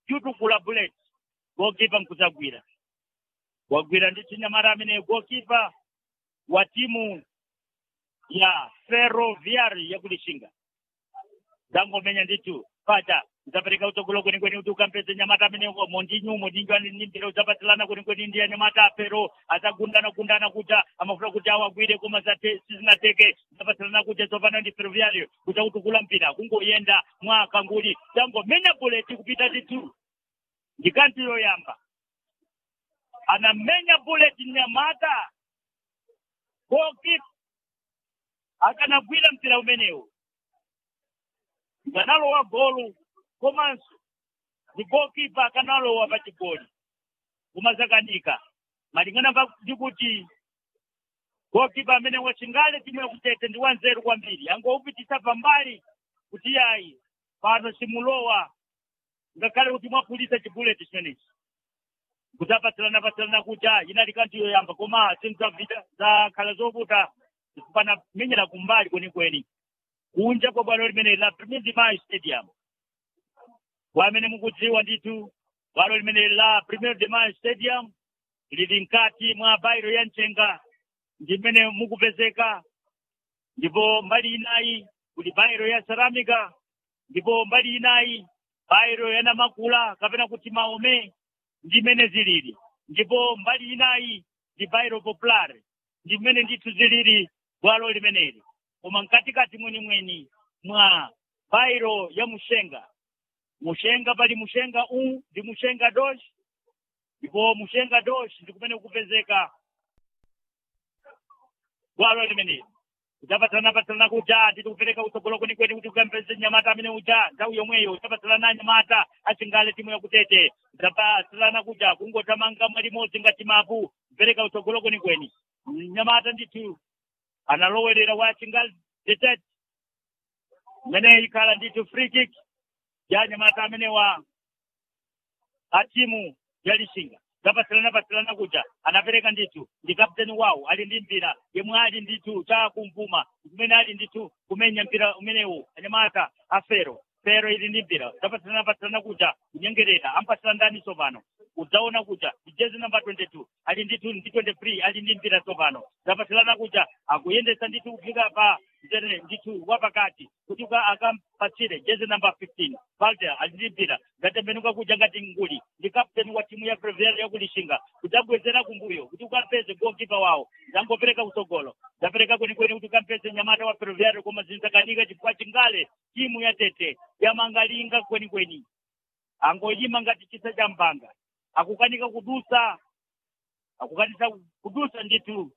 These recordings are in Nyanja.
yutukula bullet gokipa nkuzagwira wagwira ndi chinyamata amene gokipa wa timu ya ferroviari yakulishinga zangomenya nditu pacha udzapereka utsogolo kwenikweni kuti ukampeze nyamata amene mondinyu mondinyu aninimbira udzapatilana kwenikweni ndi anyamata apero adzagundana gundana kuja amafuna kuti awagwire koma zate- sizinateke udzapatilana kuja tsopano ndi ferroviario kuja kutukula mpira kungoyenda mwaka nguli dzangomenya buleti kupita titu ndikanti yoyamba anamenya buleti nyamata goalkeeper akanagwira mpira umenewu nganalowa golu komanso ndi goalkeeper akanalowa pa chigoli kumazakanika malingana pa- ndi kuti goalkeeper amene wachingale timu yakutete ndi wanzeru kwambiri angoupitisa pambali kuti yayi pano simulowa ngakhale kuti mwapulisa chibuleti chimenechi kuti apatsilana patsilana kuja inali kanti yoyamba koma zinthu zavita zakhala zovuta zikupana menyera kumbali kwenikweni kunja kwa bwalo limene la premier dimai stadium kwa amene mukudziwa ndithu bwalo limene la premier dimai stadium lili mkati mwa bairo ya mchenga ndi mmene mukupezeka ndipo mbali inayi kuli bairo ya ceramica ndipo mbali inayi bairo ya namakula kapena kuti maome ndi mmene zilili ndipo mbali inayi ndi bairo popular ndi mmene ndithu zilili bwalo limeneli koma mkatikati mwenimweni mwa bairo ya mushenga mushenga pali mushenga u ndi mushenga dosh ndipo mushenga dosh ndi kumene kupezeka bwalo limeneli udzapatsalana patsalana kuja nditi kupereka utsogolo kwenikweni kuti ukampeze nyamata amene uja nthawi yomweyo udzapatsalana nyamata achingale timu yakutete udzapatsalana kuja kungotamanga mwalimodzi ngati mapu kupereka utsogolo kwenikweni nyamata ndithu analowerera wa chingali detete mmene ikhala ndithu free kick ya nyamata amene wa a timu ya lishinga zapatsilana patsilana kuja anapereka ndithu ndi kapteni wawo ali ndi mpira yemwe ali ndithu cha kumvuma kumene ali ndithu kumenya mpira umenewu anyamata a fero fero ili ndi mpira zapatsilana patsilana kuja kunyengerera ampatsira ndani tsopano udzaona kuja jezi namba 22 ali ndithu ndi 23 ali ndi mpira tsopano zapatsilana kuja akuyendesa ndithu kufika pa mzere ndithu wapakati kuti uka- akampatsire jezi namba 15 valter ali ndi mpira ngatembenuka kuja ngati nguli ndi kapteni wa timu ya previal yakulishinga kudzabwezera kumbuyo kuti ukampeze goalkeeper wawo zangopereka utsogolo zapereka kwenikweni kuti ukampeze nyamata wa previal koma zinzakanika chifukwa chingale timu ya tete yamangalinga kwenikweni angoyima ngati chisa cha mpanga akukanika kudusa akukanisa kudusa ndithu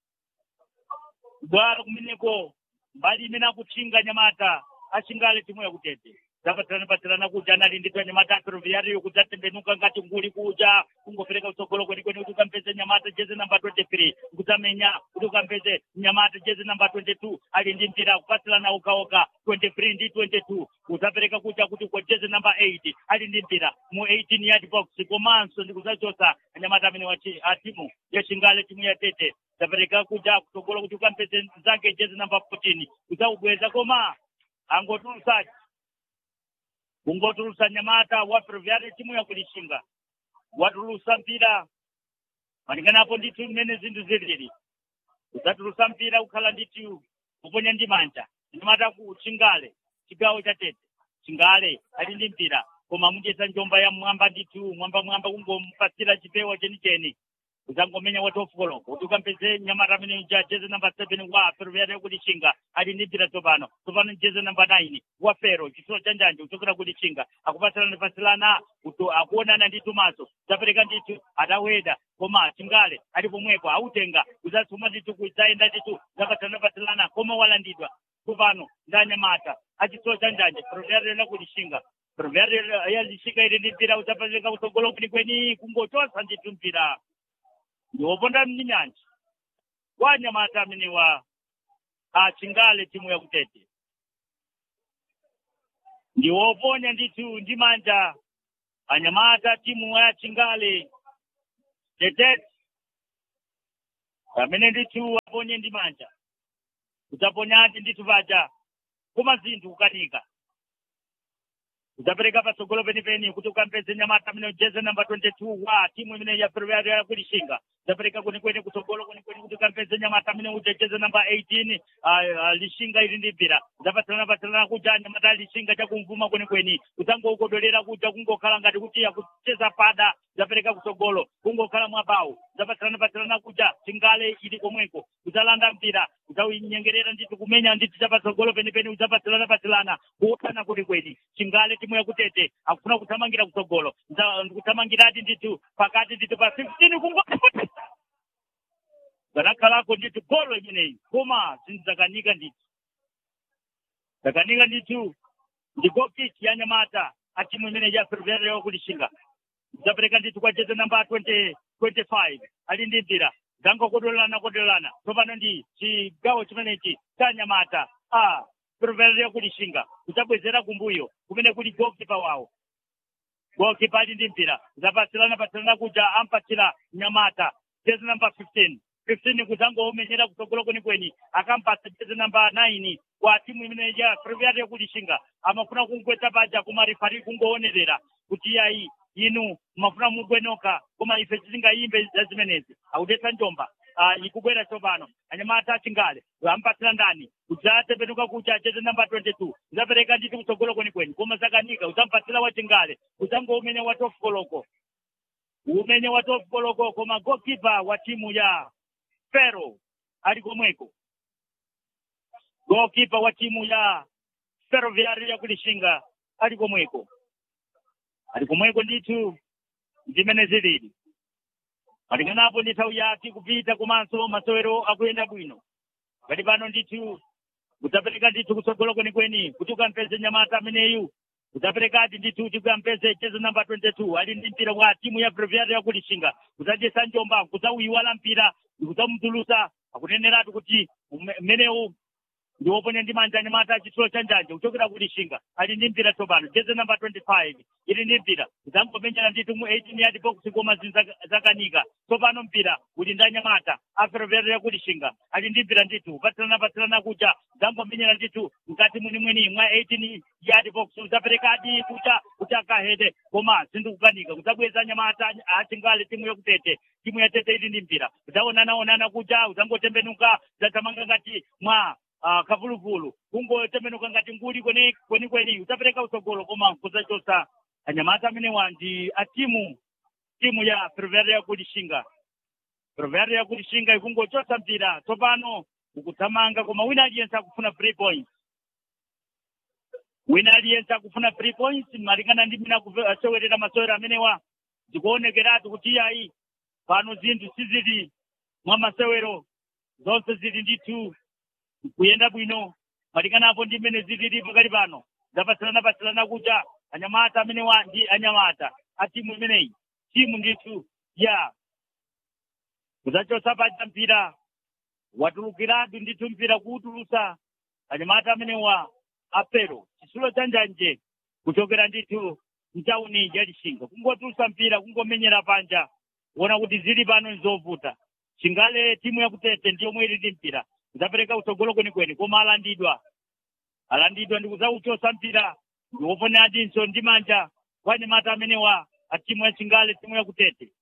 bwalo kumeneko mbali imene akutchinga nyamata achingale timu yakutete zapatsilana patsilana kuja anali ndithu anyamata aferoviariyo kuti atembenuka ngati nguli kuja kungopereka utsogolo kwenikweni kuti ukampeze nyamata jezi namba 23 kutamenya kuti ukampeze nyamata jezi namba 22 ali ndi mpira kupatsilana ukaoka 23 ndi 22 udzapereka kuja kuti kwa jezi namba 8 ali ndi mpira mu 18 yard box komanso ndi kudzachosa anyamata amene wachi a timu ya chingale timu ya tete zapereka kuja kutsogolo kuti ukampeze zake jezi namba 14 udzaubweza koma angotulusaji kungotulusa nyamata wa previari timu yakulishinga watulusa mpira malinganapo ndithu mmene zinthu zilili udzatulusa mpira ukhala ndithu kuponya ndi manja nyamata ku chingale chigawo cha tete chingale ali ndi mpira koma mudyesa njomba ya mwamba ndithu mwamba mwamba kungompatsira chipewa chenicheni udzangomenya wa tofukoloko kuti ukampeze nyamata amene uja jeze namba seven wa ferroviaria yakulichinga ali ndi mpira tsopano tsopano jeze namba nine wa fero chitsulo cha njanje kuchokera kulichinga akupatsilana pasilana kuti akuonana ndi tumaso zapereka ndithu ataweda koma chingale ali pomwepo autenga udzatsuma ndithu kudzayenda ndithu zapatsilana pasilana koma walandidwa tsopano ndi anyamata achitsulo cha njanje ferroviaria yakulichinga ferroviaria yalichinga ili ndi mpira udzapereka kutsogolo kwenikweni kungochosa ndithu mpira ndiwoponda mnyanja wa nyamata amene wa achingale timu yakutete ndiwoponya ndithu ndi manja anyamata timu ya chingale tetete amene ndithu aponye ndi manja kudzaponyati ndithu paja koma zinthu kukanika udzapereka patsogolo penipeni kuti ukampeze nyamata amene ujeze namba 22 wa timu imene ya ferroviaria yakulishinga udzapereka kwenikweni kutsogolo kwenikweni kuti ukampeze nyamata amene ujejeze namba 18 ah, ah, lishinga ili ndi mpira udzapatsalana patsalana kuja nyamata lishinga chakumvuma kwenikweni udzangoukodolera kuja kungokhala ngati kuti yakucheza pada udzapereka kutsogolo kungokhala mwabawu udzapatsalana patsalana kuja chingale ili komweko udzalanda mpira udzawinyengerera ndithu kumenya ndithu chapatsogolo penipeni udzapatsalana patsalana kuotana kwenikweni chingale timu yakutete akufuna kuthamangira kutsogolo Ndza- ndikuthamangirati ndithu pakati ndithu pa 15 kungo zanakhalako ndithu golo imeneyi koma zindzakanika ndithu zakanika ndithu ndi gokiti ya nyamata a timu imene ya ferroviaria yakulishinga zapereka ndithu kwa jeze namba 20 25 ali ndi mpira zangokodolana kodolana tsopano ndi chigawo chimenechi cha nyamata a ferroviaria yakulishinga kudzabwezera kumbuyo kumene kuli gokipa wawo gokipa ali ndi mpira zapatsilana patsilana kuja ampatsira nyamata jezi namba 15 15 kudzangoomenyera kutsogolo kwenikweni akampatsa jezi namba 9 kwa timu imene ya ferroviaria yakulishinga amafuna kungwetsa paja koma rifari kungoonerera kuti yayi inu mafuna mugwenoka koma ife tisingayimbe za zimenezi akudetsa njomba uh, ikubwera tsopano anyamata achingale ampatsira ndani udzatembenuka kuti acheze namba 22 udzapereka nditi kutsogolo kwenikweni koma zakanika udzampatsira wachingale udzangoumenya wa top koloko umene wa top koloko koma gokipa wa timu ya fero ali komweko gokipa wa timu ya ferroviaria yakulishinga ali komweko ali komweko ndithu zimene zilili malinganapo ndi nthawi yake kupita komanso masewero akuyenda bwino ngati pano ndithu udzapereka ndithu kutsogolo kwenikweni kuti ukampeze nyamata ameneyu udzaperekati ndithu kuti ukampeze jezi namba 22 ali ndi mpira wa timu ya ferroviaria yakulishinga udzachesa njomba kudzauyiwala mpira kudzamutulusa akuneneratu kuti mmenewu ndi woponya ndi manja anyamata achitsulo cha njanja kuchokera kulishinga ali ndi mpira tsopano jezi namba 25 ili ndi mpira udzangomenyera ndithu mu 18 yard box koma zakanika tsopano mpira uli ndi anyamata aferoverera yakulishinga ali ndi mpira ndithu patsilana patsilana kuja udzangomenyera ndithu mkati mwenimweni mwa 18 yard box udzaperekadi kucha kuti akahede koma zindikukanika kudzabweza anyamata achingale timu yakutete timu yatete ili ndi mpira udzaonanaonana kuja udzangotembenuka udzathamanga ngati mwa uh, kavuluvulu kungotembenuka ngati nguli kweni kweni kweni utapereka utsogolo koma kuzachosa anyamata amenewa ndi a timu timu ya ferroviaria yakulishinga ferroviaria yakulishinga ikungochosa mpira tsopano ukuthamanga koma wina aliyense akufuna three points wina aliyense akufuna three points malingana ndi mina asewerera masewero amenewa zikuonekeratu kuti iyayi pano zinthu sizili mwa masewero zonse zili ndithu kuyenda bwino malinganapo ndi mmene zilili pakali pano zapatsilana patsilana kuja anyamata amenewa ndi anyamata a timu imeneyi timu ndithu ya kudzachosa paja mpira watulukiratu ndithu mpira kuwutulusa anyamata amenewa apero chitsulo cha njanje kuchokera ndithu mtauni ya lishinga kungotulusa mpira kungomenyera panja kuona kuti zili pano nzovuta chingale timu yakutete ndiyomwe ili ndi mpira udzapereka utsogolo kwenikweni koma alandidwa alandidwa ndi kudzauchosa mpira ndiwoponadinso ndi manja kwa anyamata amenewa a timu ya chingale timu yakutete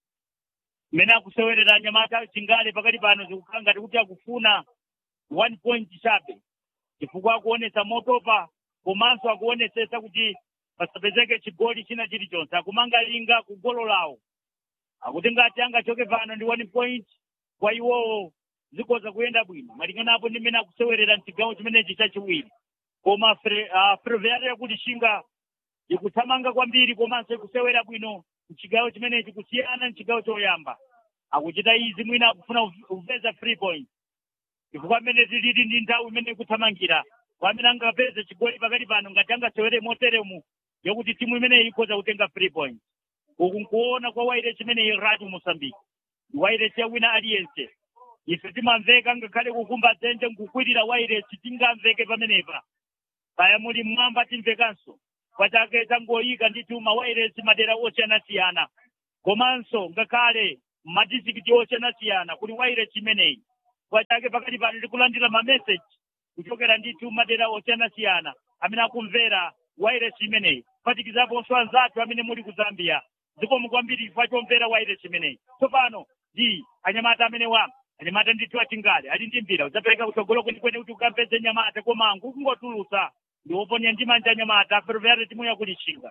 mmene akusewerera anyamata chingale pakati pano zikukhala ngati kuti akufuna one point chabe chifukwa akuonesa motopa komanso akuonesesa kuti pasapezeke chigoli china chilichonse akumanga linga ku golo lawo akuti ngati angachoke pano ndi one point kwa iwowo zikoza kuyenda bwino malinganapo ndi mmene akusewerera mchigawo chimenechi chachiwiri koma ferroviaria yakulishinga ikuthamanga kwambiri komanso ikusewera bwino mchigawo chimenechi kusiyana mchigawo choyamba akuchita izi mwina akufuna kupeza three points chifukwa mmene zilili ndi nthawi imene ikuthamangira kwamene angapeze chigoli pakati pano ngati angasewere moteremu yokuti timu imeneyi ikhoza kutenga three points uku nkuona kwa waire chimeneyi radio mosambiki waire cha wina aliyense ife timamveka ngakhale kukumba dzenje nkukwirira wairesi tingamveke pamenepa kaya muli mmwamba timvekanso pachake tangoyika ndithu mawairesi madera osiyanasiyana komanso ngakhale madizikiti osiyanasiyana kuli wairesi imeneyi pachake pakati pano ndikulandira mameseji kuchokera ndithu madera osiyanasiyana amene akumvera wairesi imeneyi kuphatikizaponso anzathu amene muli ku zambia zikomo kwambiri chifukwa chomvera waire chimeneyi tsopano ndi anyamata amene wa anyamata ndithu achingale ali ndi mpira udzapereka kutsogolo kwenikweni kuti ukampeze nyamata koma nkukungotulusa ndi woponya ndi manja anyamata ferroviária timu yakulishinga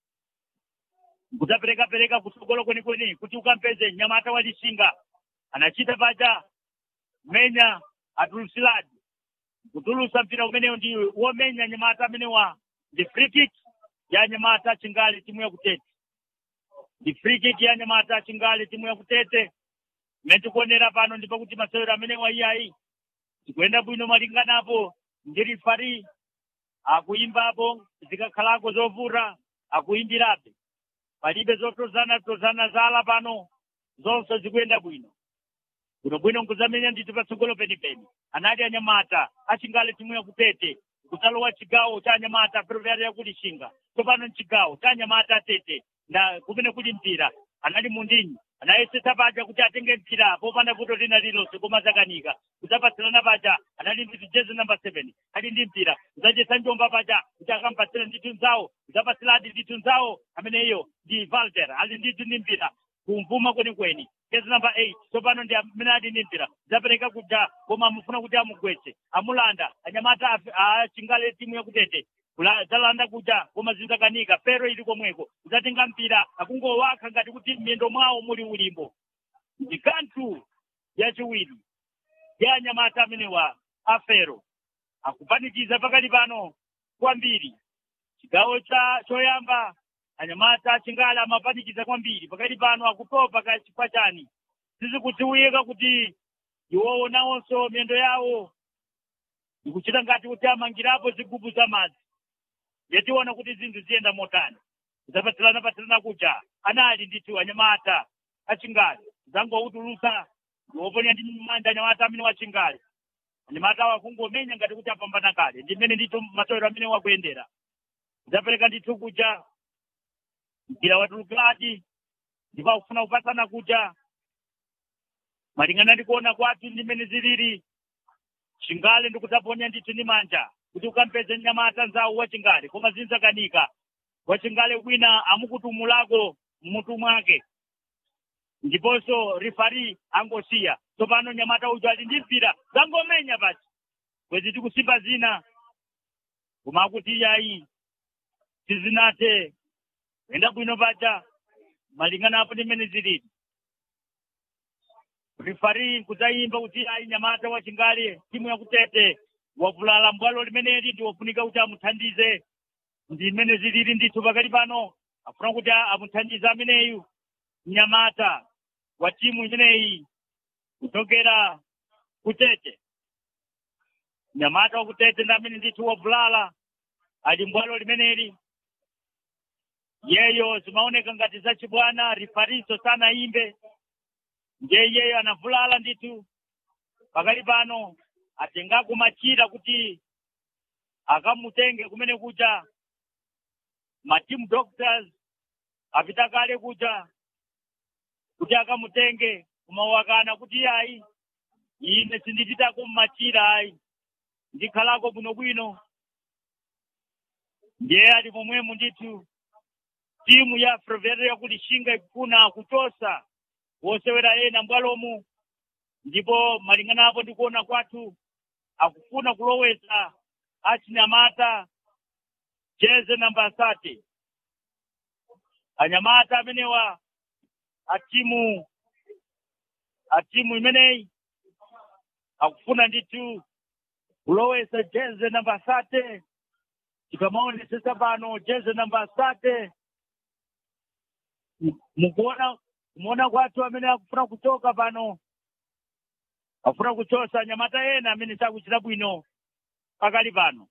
kudzapereka-pereka kutsogolo kwenikweni kuti ukampeze nyamata walishinga anachita paja menya atulusiladi kutulusa mpira umeneyo ndi womenya nyamata amenewa ndi free kick ya nyamata chingali timu yakutete ndi free kick ya nyamata chingali timu yakutete imene tikuonera pano ndi pakuti masewero amenewa iyayi tikuyenda bwino malinganapo ndi rifari akuimbapo zikakhalako zovuta akuimbirabe palibe zotozana tozana zala pano zonse zikuyenda bwino bwinobwino nkuzamenya ndithu patsogolo penipeni anali anyamata achingale timu yakutete kutalowa chigawo cha anyamata ferroviária yakulishinga tsopano mchigawo cha anyamata atete na kumene kuli mpira anali mundinyi anayesetsa paja kuti atenge mpira popanda vuto lina lilonse koma zakanika kudzapatsirana paja anali ndithu jezi namba seven ali ndi mpira kudzachesa njomba paja kuti akampatsira ndithu nzawo kudzapatsiradi ndithu nzawo ameneyo ndi valter ali ndithu ndi mpira kumvuma kwenikweni jezi namba eight tsopano ndi amene ali ndi mpira kudzapereka kuja koma amufuna kuti amugwetse amulanda anyamata achingale timu yakutete dzalanda kuja koma zinzakanika pero ili komweko udzatenga mpira akungowakha ngati kuti m'miyendo mwawo muli ulimbo ndi kanthu yachiwiri ya anyamata amenewa afero akupanikiza pakali pano kwambiri chigawo cha choyamba anyamata achingale amapanikiza kwambiri pakali pano akutopa ka chifukwa chani sizikudziwika kuti iwowo nawonso miyendo yawo ikuchita ngati kuti amangirapo zigubu za madzi yationa kuti zinthu ziyenda motani zapatsirana patsirana kuja anali ndithu anyamata achingale zangoutulusa ndiwoponya ndi manja anyamata amene wachingale anyamata awo akungomenya ngati kuti apambana kale ndi mmene ndithu masewero amene wakuyendera zapereka ndithu kuja mpira watulukadi ndipo akufuna kupatsana kuja malingana ndi kuona kwathu ndi mmene zilili chingale ndikudzaponya ndithu ndi manja kuti ukampeze nyamata nzawo wachingale koma zinzakanika wachingale wina amukutumulako mmutu mwake ndiponso rifari angosiya tsopano nyamata uja ali ndi mpira zangomenya pachi kwezi tikusimba zina koma akuti iyayi sizinathe kuyenda bwino paja malingana apo ndi mmene zilili rifari kudzayimba kuti ayi nyamata wachingale timu yakutete wavulala mbwalo limeneli ndi wofunika kuti amuthandize ndi mmene zilili ndithu pakati pano afuna kuti amuthandize ameneyu mnyamata wa timu imeneyi kuchokera kutete mnyamata wakutete ndi amene ndithu wavulala ali mbwalo limeneli yeyo zimaoneka ngati zachibwana rifariso sanayimbe ndiye iyeyo anavulala ndithu pakati pano atengako machira kuti akamutenge kumene kuja matimu doctors apita kale kuja kuti akamutenge kumawakana kuti ayi ine sindipitako mmachira ayi ndikhalako bwinobwino ndiye ali momwemo ndithu timu ya ferroviária yakulishinga ikufuna kuchosa wosewera ena mbwalomu ndipo malingana apo ndikuona kwathu akufuna kulowesa achinyamata jeze namba sate anyamata amenewa atimu atimu imeneyi akufuna ndithu kulowesa jeze namba sate tikamaonesesa pano jeze namba sate mukuona kumuona kwathu amene akufuna kuchoka pano akufuna kuchosa anyamata ena amene sakuchita bwino pakali pano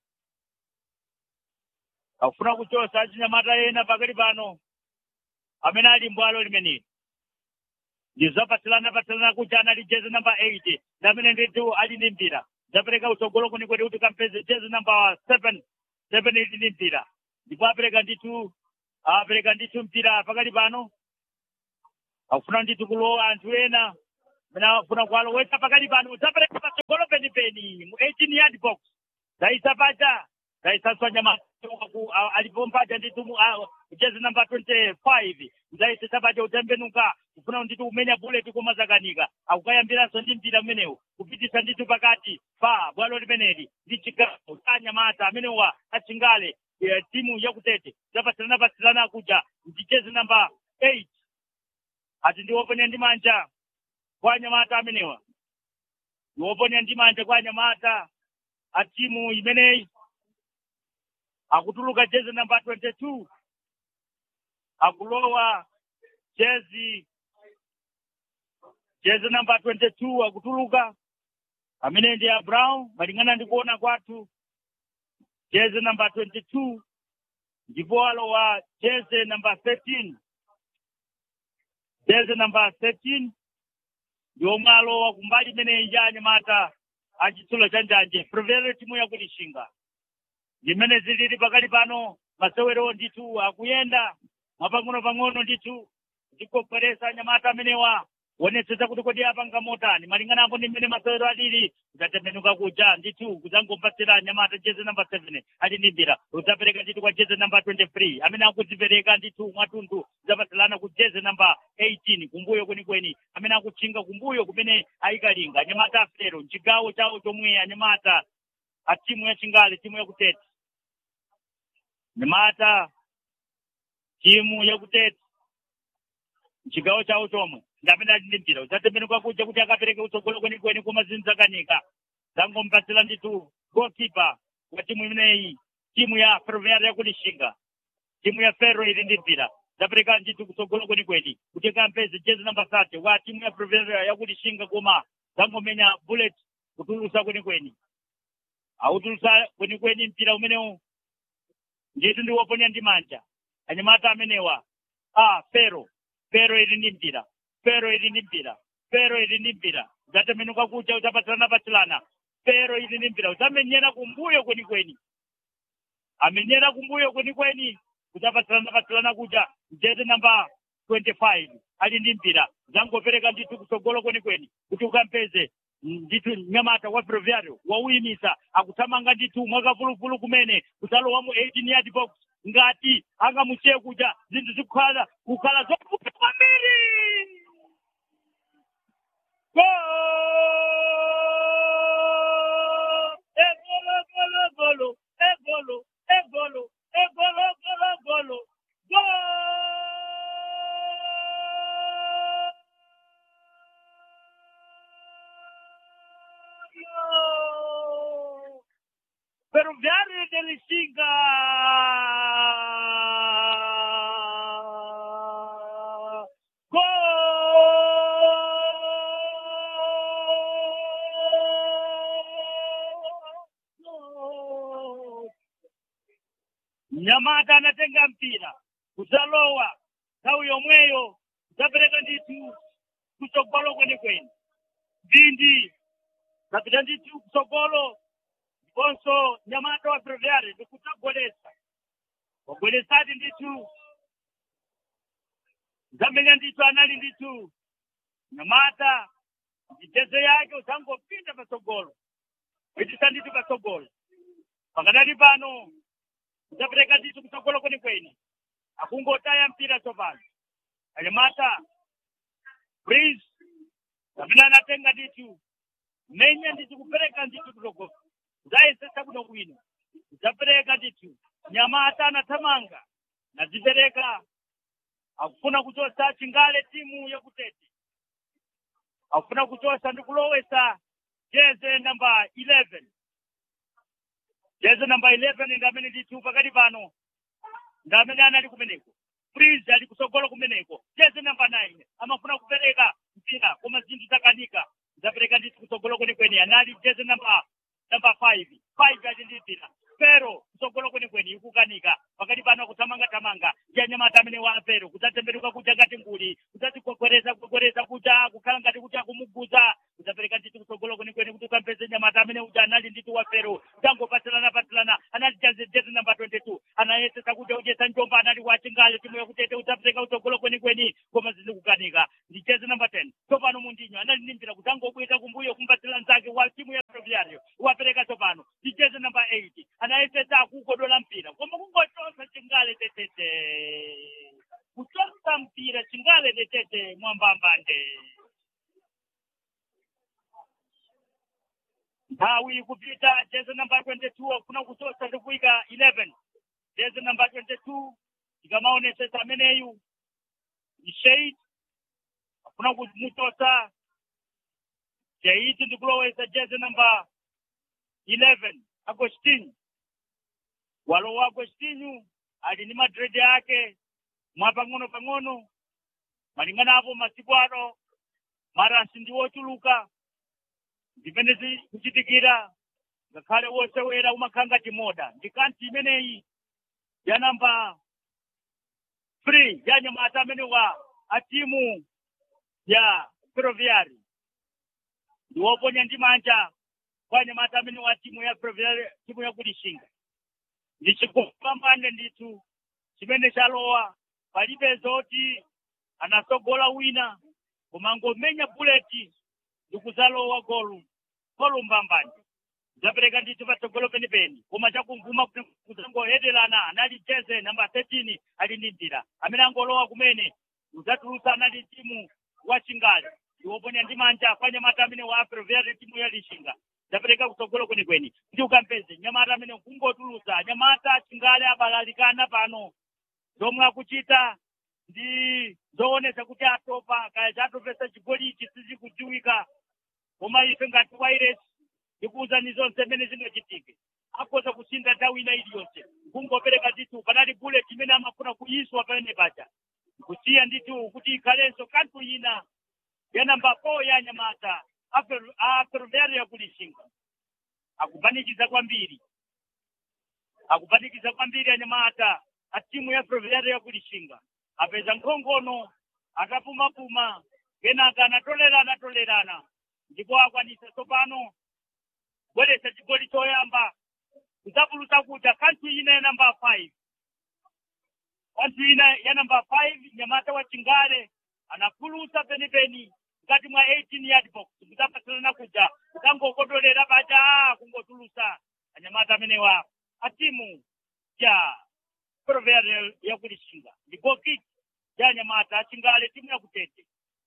akufuna kuchosa achinyamata ena pakali pano amene ali mbwalo limeneli ndizapatsirana patsirana kuti anali jezi namba eight ndi amene ndithu ali ndi mpira zapereka utsogolo kwenikweni kuti kampeze jezi namba seven seven ili ndi mpira ndipo apereka ndithu apereka ndithu mpira pakali pano akufuna ndithu kulowa anthu ena amene akufuna kuwalowetsa pakali pano zapereka patsogolo penipeni mu 18 yard box zaisa paja zaisanswa nyamata alipompaja nditu jezi namba 25 zaisesa paja utembenuka kufuna nditu umenya bullet kumazakanika akukayambiranso ndi mpira umenewu kupitisa nditu pakati pa bwalo limeneli ndi chigawo cha nyamata amenewa achingale eh, timu yakutete zapatsilana patsilana kuja ndi jezi namba 8 ati ndiwoponya ndi manja kwa nyamata amenewa ndiwoponya ndi manja kwa nyamata a timu imeneyi akutuluka jezi namba 22 akulowa jezi jezi namba 22 akutuluka amene ndi ya brown malingana ndi kuona kwathu jezi namba 22 ndipo alowa jezi namba 13 jezi namba 13 ndiomwe alowa kumbali imeneyi ya anyamata achitsulo cha njanje prevere timu yakulishinga ndimene zilili pakali pano masewero ndithu akuyenda mwapang'ono-pang'ono ndithu ndikokweresa anyamata amenewa wonetsetsa kuti kodi apanga motani malinganapo ndi mmene masewero alili kudzatembenuka kuja ndithu kudzangompatsira anyamata jezi namba 7 ali ndi mbira udzapereka ndithu kwa jezi namba 23 amene akudzipereka ndithu mwatunthu udzapatsilana ku jezi namba 18 kumbuyo kwenikweni amene akutchinga kumbuyo kumene ayikalinga anyamata afero mchigawo chawo chomwe anyamata a timu ya chingale timu yakutete nyamata timu yakutete mchigawo chawo chomwe ndamene ali ndi mpira udzatembenuka kuja kuti akapereke utsogolo kwenikweni koma zinzakanika zangompatsira ndithu goalkeeper wa timu imeneyi timu ya ferroviaria yakulishinga timu ya ferro ili ndi mpira zapereka ndithu kutsogolo kwenikweni kuti kampeze jezi namba 30 wa timu ya ferroviaria yakulishinga koma zangomenya bullet kutulusa kwenikweni autulusa kwenikweni mpira umenewu ndithu ndiwoponya ndi manja anyamata amenewa a fero fero ili ndi mpira fero ili ndi mpira fero ili ndi mpira udzatembenuka kuja udzapatsilana patsilana fero ili ndi mpira udzamenyera kumbuyo kwenikweni amenyera kumbuyo kwenikweni udzapatsilana patsilana kuja jezi namba 25 ali ndi mpira zangopereka ndithu kutsogolo kwenikweni kuti ukampeze ndithu nyamata wa ferroviario wauyimisa akuthamanga ndithu mwakavuluvulu kumene kudzalowa mu 18 yard box ngati angamusiye kuja zinthu zikukhala kukhala zovuta kwambiri Gol! Egolo, golo, golo, egolo, egolo, egolo, golo, golo, gol! Ferroviario de Lixinga! Gol! Nyamata anatenga mpira kudzalowa nthawi yomweyo kudzapereka ndithu kutsogolo kwenikweni ndindi zapita ndithu kutsogolo ndiponso nyamata wa ferroviario ndikudzagwedesa wagwedesati ndithu zamenya ndithu anali ndithu nyamata mitezo yake uzangopinda patsogolo kuitisa ndithu patsogolo pakadali pano udzapereka ndithu kutsogolo kwenikweni akungotaya mpira tsopano anyamata prince kapena anatenga ndithu menya ndithu kupereka ndithu kutsogolo zayesesa kuno kwino udzapereka ndithu nyamata anathamanga nazipereka akufuna kuchosa chingale timu yakutete akufuna kuchosa ndi kulowesa jeze namba 11 jeze namba 11 ndamene ndithu pakati pano ndamene anali kumeneko prince ali kutsogolo kumeneko jeze namba 9 amafuna kupereka mpira koma zinthu zakanika zapereka ndithu kutsogolo kwenikweni anali jeze namba namba 5 5 ali ndi mpira pero kutsogolo kwenikweni ikukanika pakati pano kuthamanga thamanga ya nyamata amene wa pero kudzatemberuka kuja ngati nguli kudzadzikokwereza kukwereza kuja kukhala ngati kuti akumuguza kudzapereka ndithu kutsogolo kwenikweni kuti ukampeze nyamata amene uja anali ndithu wa pero tangopatsirana patsirana anali jazi jezi namba 22 anayesesa kuti ujesa njomba anali wachingayo timu yakutete udzapereka kutsogolo kwenikweni koma zizikukanika ndi jezi namba 10 tsopano mundinyo anali ndi mpira kudzangobwita kumbuyo kumbatsira nzake wa timu ya ferroviario wapereka tsopano ndi jezi namba 8 anaye kumayesesa akukodola mpira koma kungochosa chingale tetete kuchosa mpira chingale tetete mwambambande nthawi kupita jezi namba 22 akuna kuchosa ndikuika 11 jezi namba 22 ikamaonesesa ameneyu ishade akuna kumuchosa jaiti ndikulowesa jezi namba 11 agostinho walowa agostinho ali ndi madredi ake mwa pang'ono pang'ono malingana apo masiku ano marasi ndi wochuluka zimene zikuchitikira ngakhale wosewera umakhanga timoda ndi kanti imeneyi ya namba three ya nyamata amene wa a timu ya ferroviari ndi woponya ndi manja kwa nyamata amene wa timu ya ferroviari timu ya kulishinga ndi chikupambane ndithu chimene chalowa palibe zoti anasogola wina koma ngomenya buleti ndikuzalowa golu golu mbambani zapereka ndithu patsogolo penipeni koma chakumvuma kuzangohedelana anali jeze namba 13 ali ndi mpira amene angolowa kumene uzatulusa anali timu wa chingali iwoponya ndi manja kwa nyamata amene wa ferroviari timu ya lishinga zapereka kutsogolo kwenikweni kuti ukampeze nyamata amene kungotulusa nyamata chingale abalalikana pano zomwe akuchita ndi zoonesa kuti atopa kaya chatopesa chigoli ichi sizikudziwika koma ife ngati wairesi ndikuwuzani zonse mmene zingachitike akhoza kusintha nthawi ina iliyonse kungopereka ndithu panali bullet imene amafuna kuyiswa pamene paja kusiya ndithu kuti ikhalenso kanthu ina ya namba 4 ya nyamata a ferroviari yakulishinga akupanikiza kwambiri akupanikiza kwambiri anyamata a timu ya ferroviari yakulishinga apeza nkhongono atapumapuma kenaka anatolerana tolerana ndipo akwanisa tsopano kubweretsa chigoli choyamba kudzapulutsa kuja kanthu ina ya namba 5 kanthu ina ya namba 5 nyamata wa chingale anapulutsa penipeni mkati mwa 18 yard box kudzapatsalana kuja kudzangokodolera paja kungotulusa anyamata amenewa a timu ya ferroviari yakulishinga ndipo kiki ya nyamata achingale timu yakutete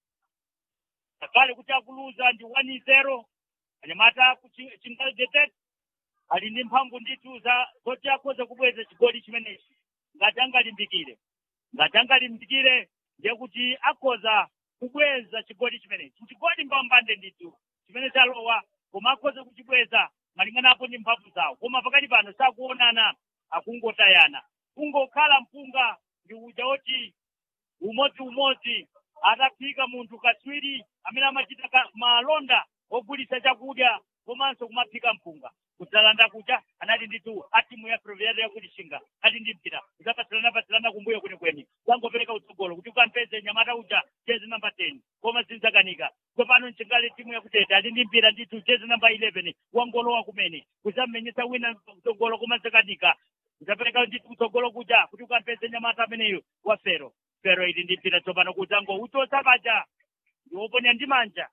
ngakhale kuti akuluza ndi 1-0 anyamata chingale detete ali ndi mphamvu ndithu za zoti akhoza kubweza chigoli chimenechi ngati angalimbikire ngati angalimbikire ndiye kuti akhoza kubweza chigoli chimenechi chigoli mbambande ndithu chimene chalowa koma akhoza kuchibweza malinganapo ndi mphamvu zawo koma pakati pano sakuonana akungotayana kungokhala mpunga ndi uja woti umodzi umodzi atafika munthu katswiri amene amachita malonda ogulitsa chakudya komanso kumaphika mpunga kudzalanda kucha anali ndithu a timu ya ferroviari yakulishinga ali ndi mpira kudzapatsilana patsilana kumbuyo kwenikweni zangopereka utsogolo kuti ukampeze nyamata uja jezi namba 10 koma zinzakanika tsopano mchingale timu yakutete ali ndi mpira ndithu jezi namba 11 wangolowa kumene kudzammenyetsa wina utsogolo koma zakanika kudzapereka ndithu utsogolo kuja kuti ukampeze nyamata ameneyo wa fero fero ili ndi mpira tsopano kudzango utosa paja ndiwoponya ndi manja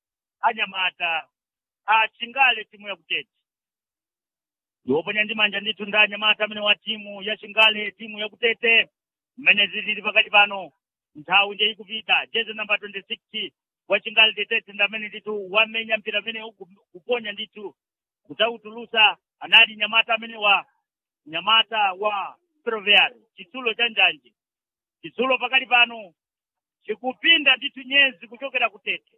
anyamata achingale timu yakutete ndiwoponya ndi manja ndithu ndi anyamata amene wa timu ya chingale timu yakutete mmene zilili pakati pano nthawi ndiye ikupita jezi namba 26 wa chingale tetete ndi amene ndithu wamenya mpira amene kuponya ndithu kudzautulusa anali nyamata amene wa nyamata wa ferroviari chitsulo cha njanji chitsulo pakati pano chikupinda ndithu nyezi kuchokera kutete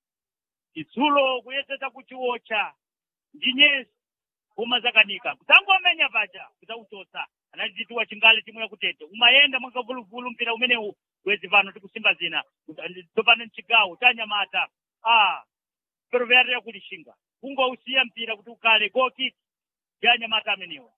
chitsulo kuyesesa kuchiwotcha ndi nyezi koma zakanika kudzangomenya paja kudzautosa anali ndithu wachingale timu yakutete umayenda mwakavuluvulu mpira umenewu kwezi pano tikusimba zina tsopano mchigawo cha nyamata a ferroviari yakulishinga kungousiya mpira kuti ukhale goki ya nyamata amenewa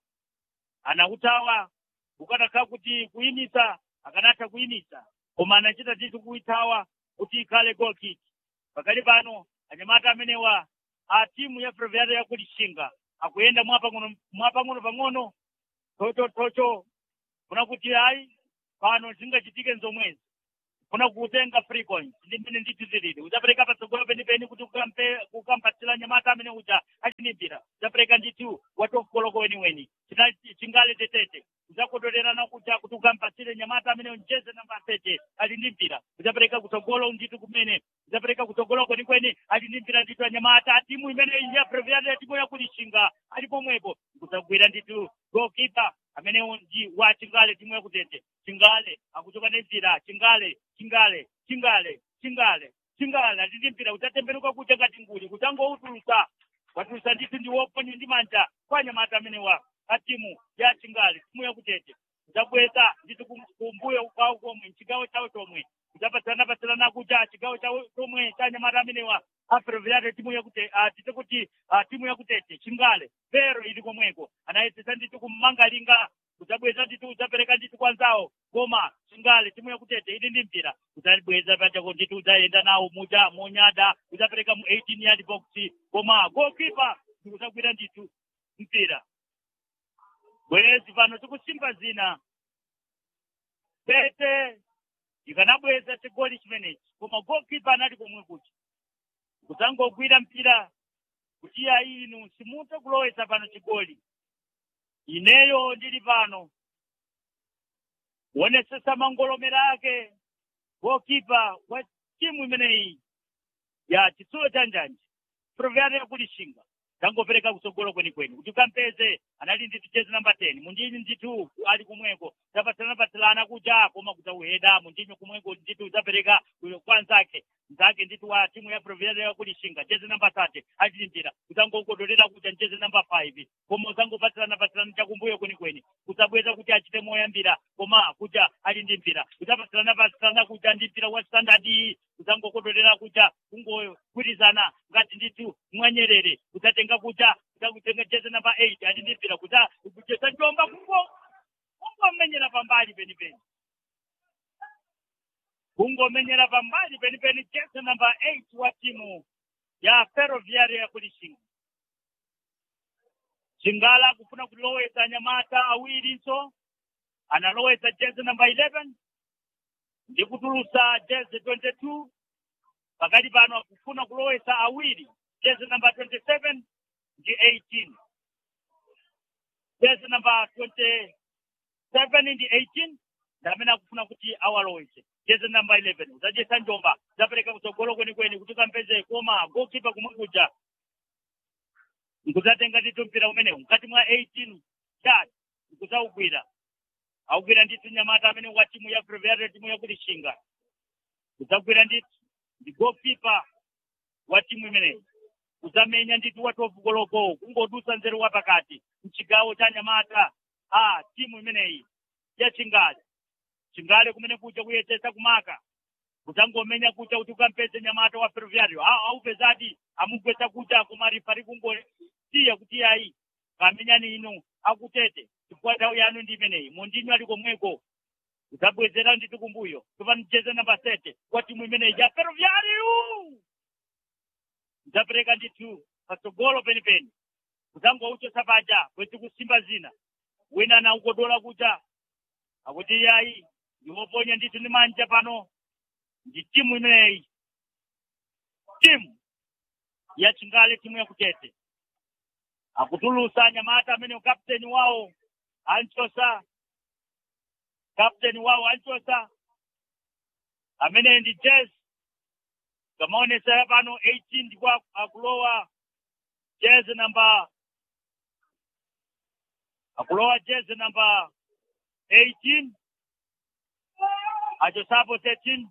anautawa ukanakhala kuti kuyimisa akanatha kuyimisa koma anachita ndithu kuitawa kuti ikhale goal kick pakali pano anyamata amenewa a timu ya ferroviari yakulishinga akuyenda mwapang'ono mwapang'ono pang'ono tochothocho kuna kuti ayi pano zingachitike nzomwezi kuna kutenga free coins ndi mmene ndithu zilili udzapereka patsogolo penipeni kuti ukampatsira nyamata amene uja achinimbira udzapereka ndithu wa top koloko weniweni China- chingale tetete kudzakotorerana kuja kuti ukampasire nyamata amene mjeze namba sete ali ndi mpira kudzapereka kutsogolo ndithu kumene kudzapereka kutsogolo kwenikweni ali ndi mpira ndithu anyamata timu imene ya previate timu yakulishinga ali pomwepo kudzagwira ndithu goalkeeper amene ndi wa chingale timu yakutete chingale akuchoka ndi mpira chingale chingale chingale chingale chingale ali ndi mpira kudzatembenuka kuja ngati nguli kudzangoutulusa watulusa ndithu ndi woponya ndi manja kwa nyamata amenewa a timu ya chingale timu yakutete kudzabweza ndithu kum- kumbuyo kwawo komwe mchigawo chawo chomwe kudzapatsirana patsirana kuja chigawo chawo chomwe cha nyamata amenewa apreviate timu yakutete tite kuti ah, timu yakutete chingale pero ili komweko anayesesa ndithu kummangalinga kudzabweza ndithu kudzapereka ndithu kwa nzawo koma chingale timu yakutete ili ndi mpira kudzabweza pachako ndithu kudzayenda nawo muja monyada kudzapereka mu 18 yard box koma goalkeeper ndikudzagwira ndithu mpira bwezi pano tikusimba zina pete ikanabweza chigoli chimenechi koma goalkeeper anali komwe kuti kudzangogwira mpira kuti iya inu simutha kulowesa pano chigoli ineyo ndili pano wonesesa mangolomera ake goalkeeper wa timu imeneyi ya chitsulo cha njanji proviano yakulishinga tangopereka kutsogolo kwenikweni kuti ukampeze anali ndithu jezi namba 10 munjinyi ndithu ali kumweko zapatsilana patsilana kuja koma kudzauheda munjinyi kumweko ndithu udzapereka kwa nzake nzake ndithu wa timu ya proviano yakulishinga jezi namba 30 ali mpira kudzangokodolera kuja jezi namba 5 koma udzangopatsilana patsilana chakumbuyo kwenikweni kudzabweza kuti achite moyambira koma kuja ali ndi mpira kudzapatsilana patsilana kuja ndi mpira wa standard kudzangokodolera kuja kungogwirizana ngati ndithu mwanyerere kudzatenga kuja kudzakutenga jezi namba 8 ali ndi mpira kudza kuchesa njomba kungo kungomenyera pambali penipeni kungomenyera pambali penipeni jezi namba 8 wa timu ya ferroviaria ya kulishinga chingala kufuna kulowesa nyamata awirinso analowesa jezi namba 11 ndi kutulusa jezi 22 pakati pano akufuna kulowesa awiri jezi namba 27 ndi 18 jezi namba 27 ndi 18 ndamene akufuna kuti awalowese jezi namba 11 udzajesa njomba udzapereka kutsogolo kwenikweni kuti ukampeze koma goalkeeper kumwe kuja nkudzatenga ndithu mpira umenewu mkati mwa 18 chat nkudzaugwira augwira ndithu nyamata amene wa timu ya previate timu yakulishinga kudzagwira ndithu ndi goalkeeper wa timu imeneyi kudzamenya ndithu wa 12 koloko kungodusa nzeru wa pakati mchigawo cha nyamata a timu imeneyi ya chingale chingale kumene kuja kuyesesa kumaka kudzangomenya kuja kuti ukampeze nyamata wa ferroviario aupezadi amugwetsa kuja koma rifari kungosiya kuti ayi kamenyani inu akutete chifukwa nthawi yanu ndi imeneyi mundinyu ali komweko kudzabwezera ndithu kumbuyo tupani jeze namba sete kwa timu imeneyi ya ferroviario kudzapereka ndithu patsogolo penipeni kudzangouchosa paja kweti kusimba zina wina anaukodola kuja akuti yayi ndiwoponya ndithu ndi manja pano ndi timu imeneyi timu ya chingale timu yakutete akutulusa nyamata amene kapteni wawo anchosa kapteni wawo anchosa amene ndi jes kamaonesera pano 18 ndipo akulowa jezi namba akulowa jezi namba 18 achosapo 13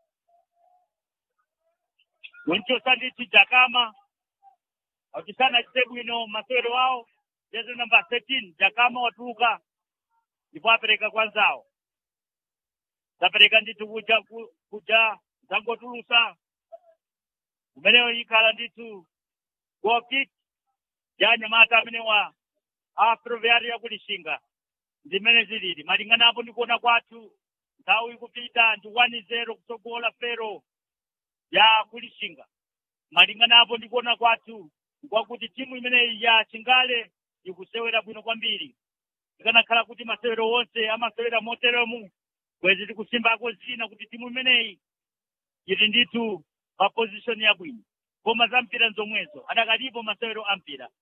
wenchosa ndithu jakama achisana achite bwino masewero awo jezi namba 13 jakama watuluka ndipo apereka kwa nzawo zapereka ndithu kuja ku- kuja zangotulusa kumeneyo ikhala ndithu gokit ya nyamata amene wa aproviari yakulishinga zimene zilili malingana apo ndikuona kwathu nthawi ikupita ndi 1-0 kutsogola fero ya kulishinga malingana apo ndikuona kwathu kwakuti timu imeneyi ya chingale ikusewera bwino kwambiri ikanakhala kuti masewero onse amasewera moteremu kwezi tikusimbako zina kuti timu imeneyi ili ndithu pa position yabwino koma za mpira nzomwezo adakalipo masewero a mpira